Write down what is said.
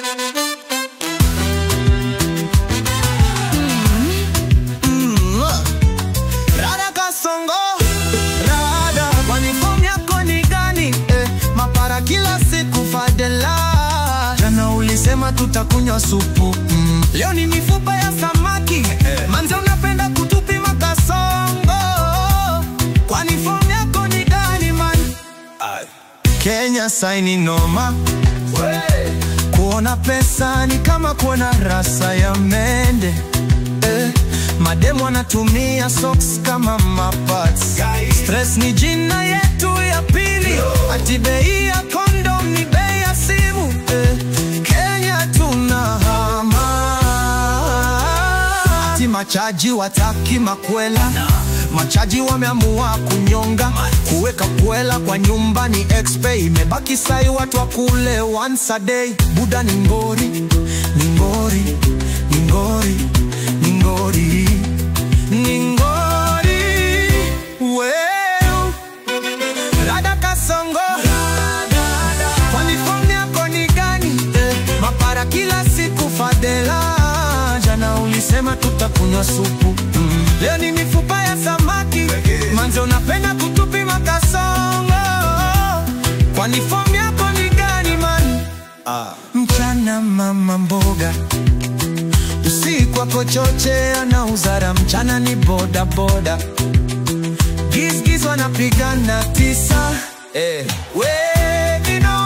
Mm, Rada Kasongo, Rada, kwani fomu yako ni gani? Eh, mapara kila siku Fadela, jana ulisema tutakunywa supu mm. Leo ni mifupa ya samaki manze, unapenda kutupima Kasongo, kwani fomu yako ni gani man? Kenya saini noma Kuona pesa ni kama kuona rasa ya mende eh, mademu anatumia socks kama mapats. Stress ni jina yetu ya pili, ati bei ya kondom ni bei ya simu eh, Kenya tunahama, ati machaji wataki makwela Machaji wameamua kunyonga, kuweka kwela kwa nyumba ni expe, imebaki sai watu wakule once a day. Buda ni ngori, ni ngori, ni ngori, ni ngori, ni ngori. Weu, Rada Kasongo, kwani fomu yako ni gani? Eh, mapara kila siku Fadela, jana ulisema tutakunywa supu mm. Leo ni mifupa ya samaki manze, unapenda kutupima Kasongo, kwani fomu yako ni gani man? Mchana mama mboga, usiku ako choche anauzara, mchana ni boda boda, gizgiz wanapigana tisa eh. We, you know